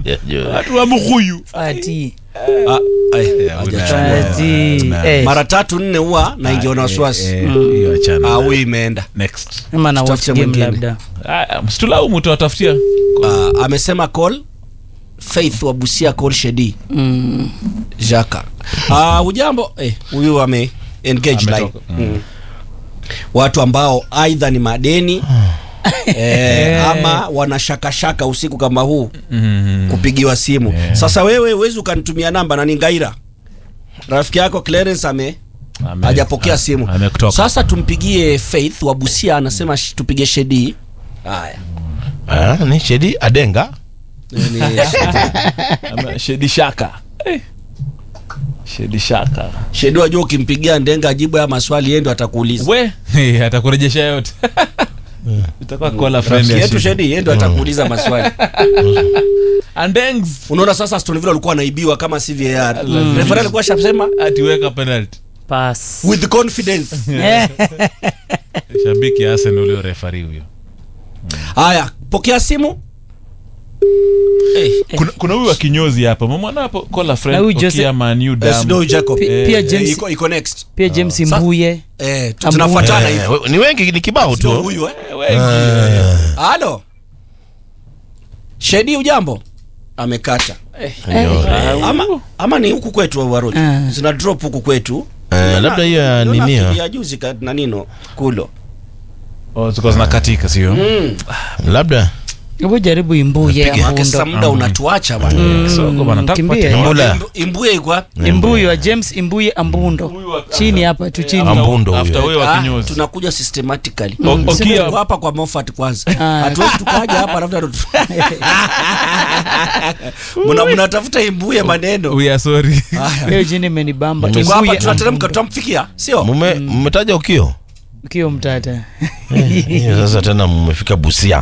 watu wa mkuyu Fati. Ah, ai, hajachukua. Fati. Eh, mara tatu nne huwa naingia na wasiwasi hiyo achana Ah, huyu imeenda next ama na watch Tutafute game mwingine. labda. Aya, msitulaumu tuwatafutia Ah, amesema call faith wa busia call shedi Mm. jaka Ah, ujambo eh, huyu ame engage line Ametoka. mm. watu ambao aidha ni madeni eh, ama wanashakashaka usiku kama huu Mm. kupigiwa simu sasa wewe huwezi ukanitumia namba na ni ngaira rafiki yako Clarence ame Ame- hajapokea a- simu amekutoka. sasa tumpigie faith wa busia anasema sh- tupige shedi haya Ah, ni shedi adenga Ni- Ame- shedi shaka Eh. shedi shaka shedi wajua ukimpigia ndenga ajibu ya maswali yeye ndo atakuuliza we Eh, atakurejesha yote itakuwa kola friend rafiki ya yetu Shedi. shedi yeye ndo atakuuliza maswali Andengs. unaona sasa Aston Villa walikuwa wanaibiwa kama si VAR Mm. referee alikuwa shasema ati weka penalty Pass. with confidence Eh, shabiki ya Arsenal ulio refari huyo haya pokea simu hey. kuna kuna huyu wa kinyozi hapa mwana hapo kola Na friend huyu Jose- okia manu Snow Jacob Pi- eh, pia Eh, James iko, iko next pia James Sa- Mbuye. eh, tu- Ambu- tunafuatana hivi Eh, we- ni wengi ni kibao Sio tu huyu eh dam halo shedi ujambo amekata ama, ama ni huku kwetu waroji Ah. zina drop huku kwetu Eh, labda hiyo ya Niliona nini ya- ya juzi ka- na nino kulo ziko zinakatika sio mm. labda Hebu jaribu Imbuye Maana sasa Ambundo. muda unatuacha bwana kisogo bana nataka kimbia. kupata Mbula. Imbu- imbuye iko wapi Imbuye wa James Imbuye Ambundo. Chini hapa tu chini. Ambundo huyo. after wewe wa Ah, kinyozi tunakuja systematically O- Sisi Okia- tuko hapa kwa Moffat kwanza Ah. hatuwezi tukaja hapa alafu ndo tu- Mna- mnatafuta imbuye maneno we are sorry Haya. Hiyo jini imenibamba. tuko hapa Imbuye tunateremka Ambundo. tutamfikia sio mume mmetaja ukio Kio mtata. Hiyo sasa tena mmefika busia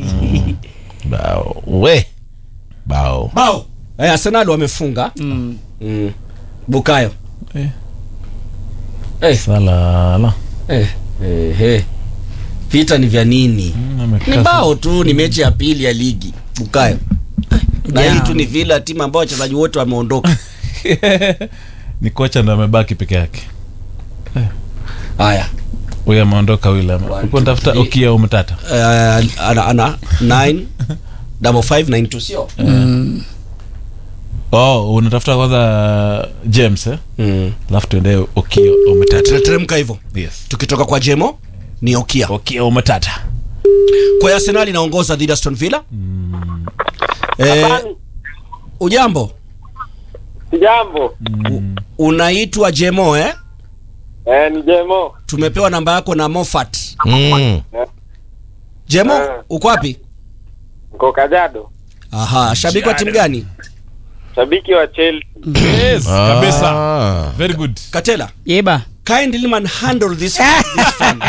bao we bao bao eh, Arsenal wamefunga Mm. mm. Bukayo Eh. eh, salala eh, eh, eh. vita ni vya nini ni bao tu ni mechi ya pili ya ligi Bukayo na hii Jam. tu ni vila timu ambayo wachezaji wote wameondoka ni kocha ndo amebaki peke yake haya huyu ameondoka William One, uko two, tafuta three. okia umtata uh, ana, ana 9 double five nine two sio Mm. oh unatafuta kwanza James eh mm. alafu tuende okia umtata tunateremka hivyo yes tukitoka kwa jemo ni okia okia umtata kwa hiyo arsenal inaongoza dhidi ya aston villa eh, ujambo Jambo. unaitwa jemo eh? Eh, ni Jemo. tumepewa namba yako na mofat mm. jemo Eh. uko wapi Niko Kajiado. aha shabiki wa timu gani Shabiki wa Chelsea. yes kabisa Ah. very good katela Yeba. kindly man handle this, this fund.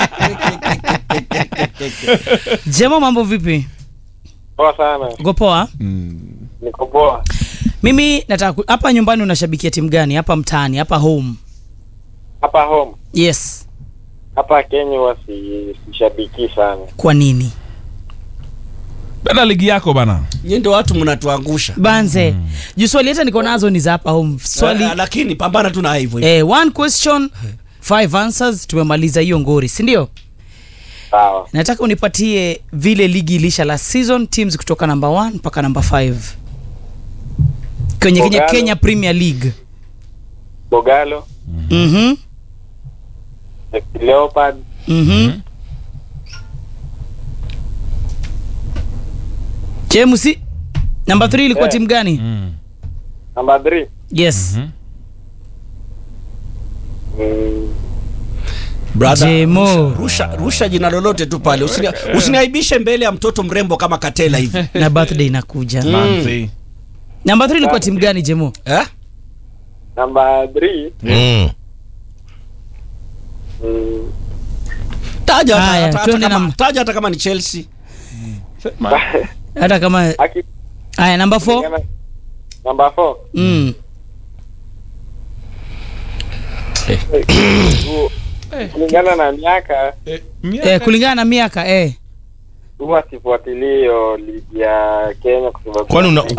Jemo mambo vipi? Poa sana. Uko poa? Niko poa. Mimi nataka ku- hapa nyumbani unashabikia timu gani? Hapa mtaani, hapa home. Hapa home. Yes. Hapa Kenya huwa si sishabiki sana. Kwa nini? bana ligi yako bana Nyie ndio watu mnatuangusha Banze. Juu swali hata niko nazo ni za hapa home. Swali Eh, lakini pambana tu na hivyo hivyo. eh, one question, five answers. Tumemaliza hiyo ngori, si ndio? Sawa. Nataka unipatie vile ligi ilisha last season, teams kutoka number 1 mpaka number 5 kwenye Kenya, Kogalo. Kenya Premier League. Bogalo, Mhm. Leopard, Mhm. James, number 3 ilikuwa Eh. timu gani? mm. number 3. Yes. Mhm. Mm. Brother, Jemo. rusha, rusha, rusha jina lolote tu pale Usini- usiniaibishe mbele ya mtoto mrembo kama katela hivi Na birthday inakuja. Manzi. Number 3 ilikuwa timu gani Jemo? eh? Number 3. Mm. Mm. taja hata- Haya, hata- hata tuende kama- na- taja hata kama ni chelsea Hata kama Aki haya number 4. number 4. Mm. Kulingana na miaka Eh, miaka- Eh, kulingana na miaka eh. huwa sifuatilii hiyo ligi ya Kenya kwa sababu kwani una,